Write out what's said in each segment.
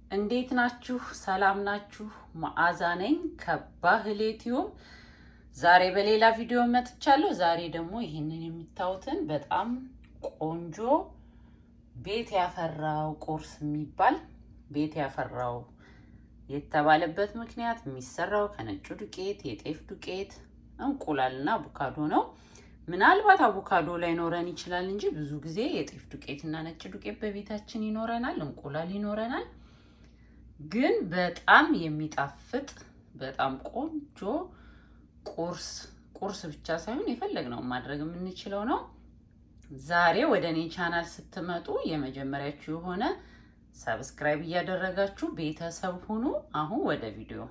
እንዴት ናችሁ? ሰላም ናችሁ? መዓዛ ነኝ ከባህሌ ቲዩብ። ዛሬ በሌላ ቪዲዮ መጥቻለሁ። ዛሬ ደግሞ ይህንን የሚታዩትን በጣም ቆንጆ ቤት ያፈራው ቁርስ የሚባል ቤት ያፈራው የተባለበት ምክንያት የሚሰራው ከነጩ ዱቄት፣ የጤፍ ዱቄት፣ እንቁላልና አቮካዶ ነው። ምናልባት አቮካዶ ላይኖረን ይችላል እንጂ ብዙ ጊዜ የጤፍ ዱቄት እና ነጭ ዱቄት በቤታችን ይኖረናል፣ እንቁላል ይኖረናል። ግን በጣም የሚጣፍጥ በጣም ቆንጆ ቁርስ ቁርስ ብቻ ሳይሆን የፈለግነው ማድረግ የምንችለው ነው። ዛሬ ወደ እኔ ቻናል ስትመጡ የመጀመሪያችሁ የሆነ ሰብስክራይብ እያደረጋችሁ ቤተሰብ ሁኑ። አሁን ወደ ቪዲዮ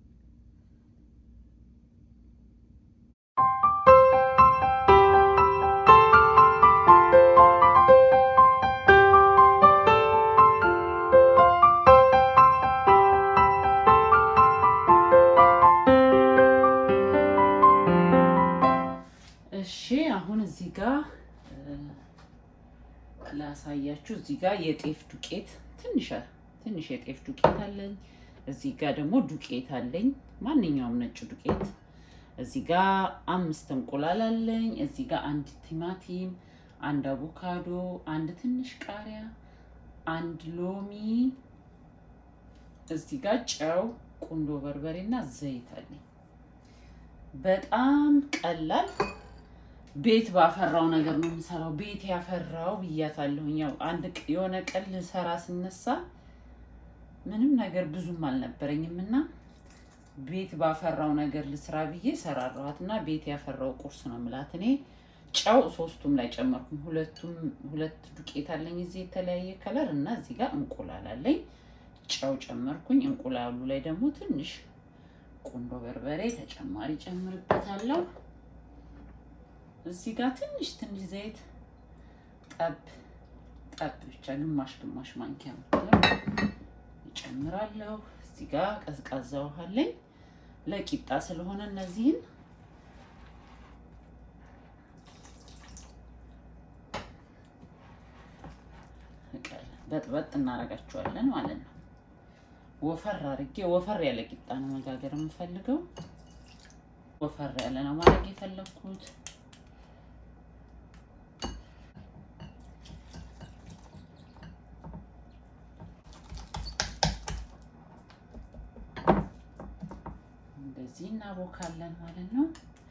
እሺ አሁን እዚህ ጋር ላሳያችሁ። እዚህ ጋር የጤፍ ዱቄት ትንሽ ትንሽ የጤፍ ዱቄት አለኝ። እዚህ ጋር ደግሞ ዱቄት አለኝ፣ ማንኛውም ነጭ ዱቄት። እዚህ ጋር አምስት እንቁላል አለኝ። እዚህ ጋር አንድ ቲማቲም፣ አንድ አቮካዶ፣ አንድ ትንሽ ቃሪያ፣ አንድ ሎሚ፣ እዚህ ጋር ጨው፣ ቁንዶ በርበሬ እና ዘይት አለኝ። በጣም ቀላል ቤት ባፈራው ነገር ነው የምሰራው። ቤት ያፈራው ብያታለሁኝ። ያው አንድ የሆነ ቀን ልሰራ ስነሳ ምንም ነገር ብዙም አልነበረኝም እና ቤት ባፈራው ነገር ልስራ ብዬ ሰራራኋት እና ቤት ያፈራው ቁርስ ነው የምላት። እኔ ጨው ሶስቱም ላይ ጨመርኩኝ። ሁለቱም ሁለት ዱቄት አለኝ እዚህ የተለያየ ከለር እና እዚህ ጋር እንቁላል አለኝ። ጨው ጨመርኩኝ። እንቁላሉ ላይ ደግሞ ትንሽ ቁንዶ በርበሬ ተጨማሪ ጨምርበታለሁ። እዚህ ጋር ትንሽ ትንሽ ዘይት ጠብ ጠብ ብቻ ግማሽ ግማሽ ማንኪያ ይጨምራለሁ። እዚህ ጋር ቀዝቃዛ ውሃ አለኝ ለቂጣ ስለሆነ እነዚህን በጥበጥ እናደርጋቸዋለን ማለት ነው። ወፈር አድርጌ ወፈር ያለ ቂጣ ነው መጋገር የምፈልገው። ወፈር ያለ ነው ማድረግ የፈለግኩት። እንደዚህ እናቦካለን ማለት ነው።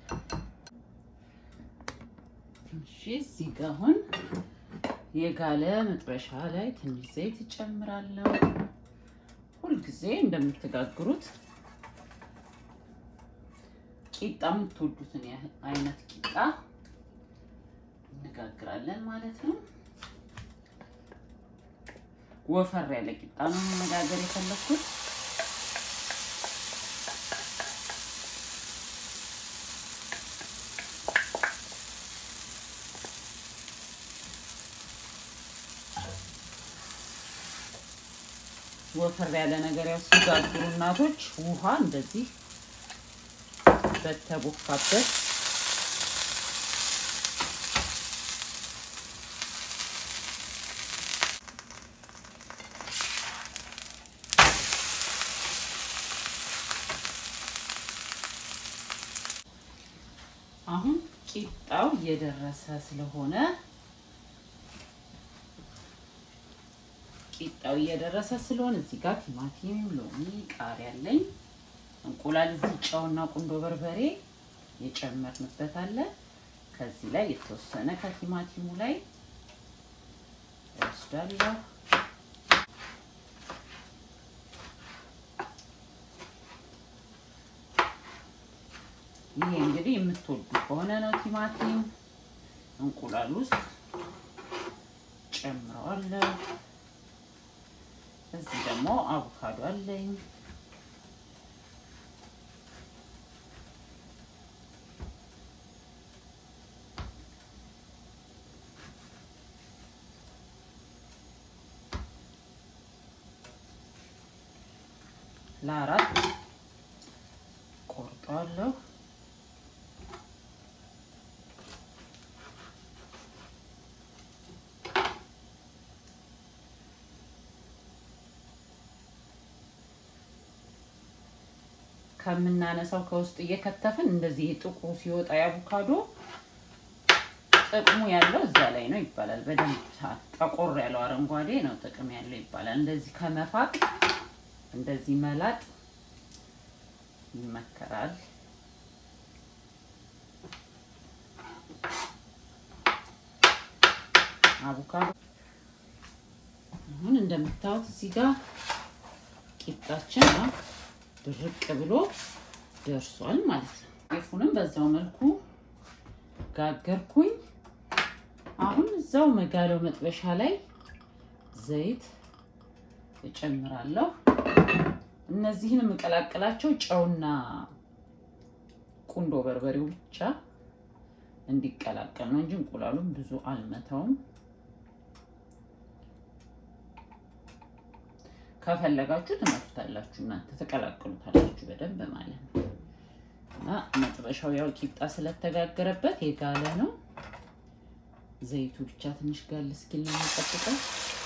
እሺ እዚህ ጋር አሁን የጋለ መጥበሻ ላይ ትንሽ ዘይት እጨምራለሁ። ሁልጊዜ እንደምትጋግሩት ቂጣ የምትወዱትን አይነት ቂጣ እንጋግራለን ማለት ነው። ወፈር ያለ ቂጣ ነው መጋገር የፈለኩት። ወፈር ያለ ነገር ያው ሲጋግሩ እናቶች ውሃ እንደዚህ በተቦካበት አሁን ቂጣው እየደረሰ ስለሆነ ቂጣው እየደረሰ ስለሆነ እዚህ ጋር ቲማቲም፣ ሎሚ፣ ቃሪያ አለኝ። እንቁላል እዚህ ጨውና ቁንዶ በርበሬ የጨመርንበት አለ። ከዚህ ላይ የተወሰነ ከቲማቲሙ ላይ እወስዳለሁ። ይሄ እንግዲህ የምትወዱ ከሆነ ነው። ቲማቲም እንቁላል ውስጥ ጨምረዋለሁ። እዚህ ደግሞ አቮካዶ አለኝ። ለአራት ቆርጠዋለሁ። ከምናነሳው ከውስጥ እየከተፍን እንደዚህ ጥቁሩ ሲወጣ የአቮካዶ ጥቅሙ ያለው እዛ ላይ ነው ይባላል። በደንብ ጠቆር ያለው አረንጓዴ ነው ጥቅም ያለው ይባላል። እንደዚህ ከመፋቅ እንደዚህ መላጥ ይመከራል። አቮካዶ አሁን እንደምታዩት እዚህ ጋር ቂጣችን ድርቅ ብሎ ደርሷል ማለት ነው። ጤፉንም በዛው መልኩ ጋገርኩኝ። አሁን እዛው መጋለው መጥበሻ ላይ ዘይት እጨምራለሁ። እነዚህን የምቀላቅላቸው ጨውና ቁንዶ በርበሬው ብቻ እንዲቀላቀል ነው እንጂ እንቁላሉም ብዙ አልመታውም። ከፈለጋችሁ ትመቱታላችሁ፣ እናንተ ትቀላቅሉታላችሁ በደንብ ማለት ነው። እና መጥበሻው ያው ቂጣ ስለተጋገረበት የጋለ ነው። ዘይቱ ብቻ ትንሽ ጋል እስኪል ነው የሚጠብቀው።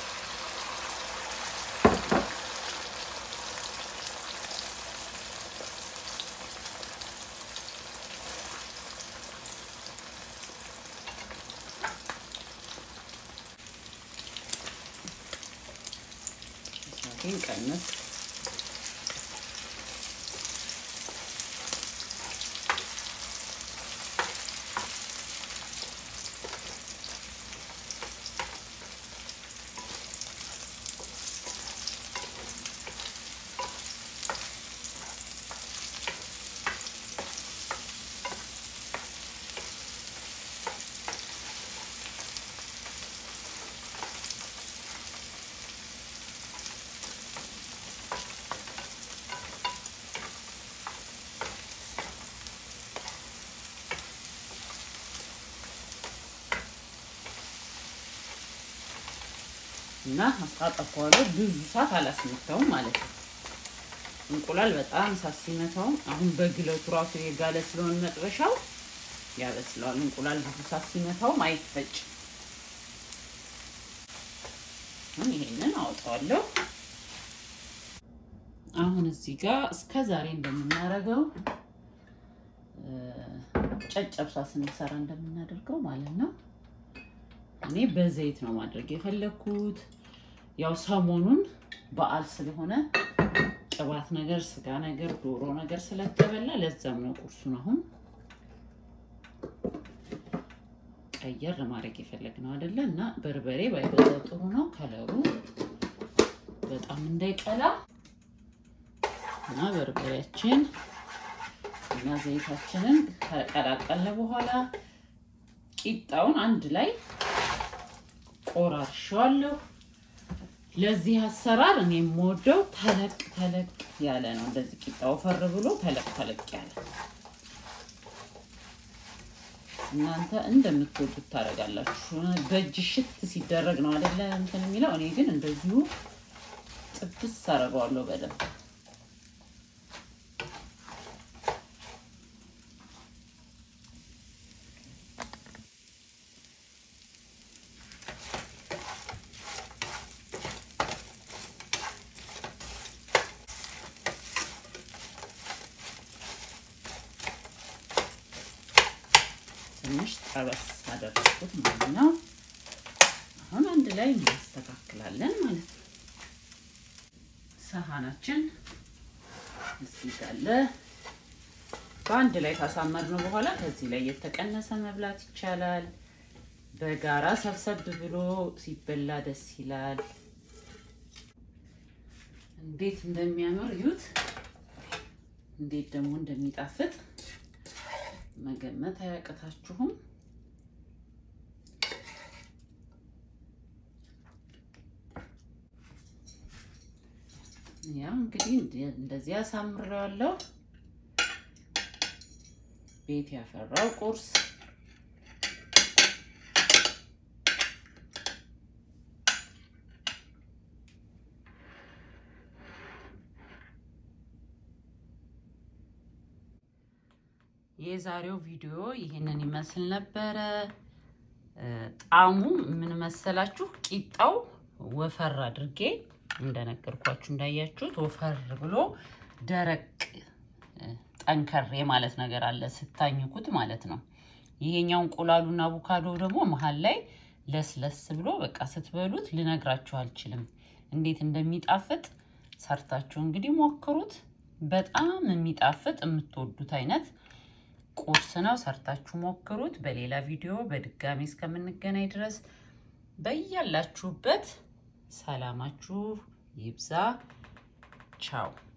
እሳቴን ቀነስ እና አጣጠፈዋለሁ። ብዙ ሰዓት አላስመታውም ማለት ነው። እንቁላል በጣም እሳት ሲመታውም አሁን በግለቱ ራሱ የጋለ ስለሆነ መጥበሻው ያበስለዋል። እንቁላል ብዙ ሰዓት ሲመታውም አይፈጭም። አሁን ይሄንን አወጣዋለሁ። አሁን እዚህ ጋር እስከ ዛሬ እንደምናደርገው ጨጨብሳ ስንሰራ እንደምናደርገው ማለት ነው እኔ በዘይት ነው ማድረግ የፈለግኩት። ያው ሰሞኑን በዓል ስለሆነ ቅባት ነገር፣ ስጋ ነገር፣ ዶሮ ነገር ስለተበላ ለዛም ነው ቁርሱን አሁን ቀየር ለማድረግ የፈለግነው አይደለ እና በርበሬ ባይበዛ ጥሩ ነው። ከለሩ በጣም እንዳይቀላ እና በርበሬያችን እና ዘይታችንን ከቀላቀለ በኋላ ቂጣውን አንድ ላይ ቆራርሸዋለሁ። ለዚህ አሰራር እኔ የምወደው ተለቅ ተለቅ ያለ ነው። እንደዚህ ቂጣው ፈር ብሎ ተለቅ ተለቅ ያለ እናንተ እንደምትወዱት ታደርጋላችሁ። በእጅ ሽት ሲደረግ ነው አይደለ እንትን የሚለው። እኔ ግን እንደዚሁ ጥብስ አደርገዋለሁ በደንብ ትንሽ ጠበስ አደረኩት ማለት ነው። አሁን አንድ ላይ እናስተካክላለን ማለት ነው። ሰሃናችን እዚህ ጋለ በአንድ ላይ ካሳመርነው በኋላ ከዚህ ላይ የተቀነሰ መብላት ይቻላል። በጋራ ሰብሰብ ብሎ ሲበላ ደስ ይላል። እንዴት እንደሚያምር እዩት። እንዴት ደግሞ እንደሚጣፍጥ መገመት አያቅታችሁም። ያው እንግዲህ እንደዚህ አሳምሬዋለሁ። ቤት ያፈራው ቁርስ የዛሬው ቪዲዮ ይህንን ይመስል ነበረ። ጣዕሙ ምን መሰላችሁ? ቂጣው ወፈር አድርጌ እንደነገርኳችሁ እንዳያችሁት ወፈር ብሎ ደረቅ ጠንከር ማለት ነገር አለ ስታኝኩት ማለት ነው። ይሄኛው እንቁላሉና አቮካዶ ደግሞ መሀል ላይ ለስለስ ብሎ በቃ ስትበሉት ልነግራችሁ አልችልም እንዴት እንደሚጣፍጥ ሰርታችሁ እንግዲህ ሞክሩት። በጣም የሚጣፍጥ የምትወዱት አይነት ቁርስ ነው። ሰርታችሁ ሞክሩት። በሌላ ቪዲዮ በድጋሚ እስከምንገናኝ ድረስ በያላችሁበት ሰላማችሁ ይብዛ። ቻው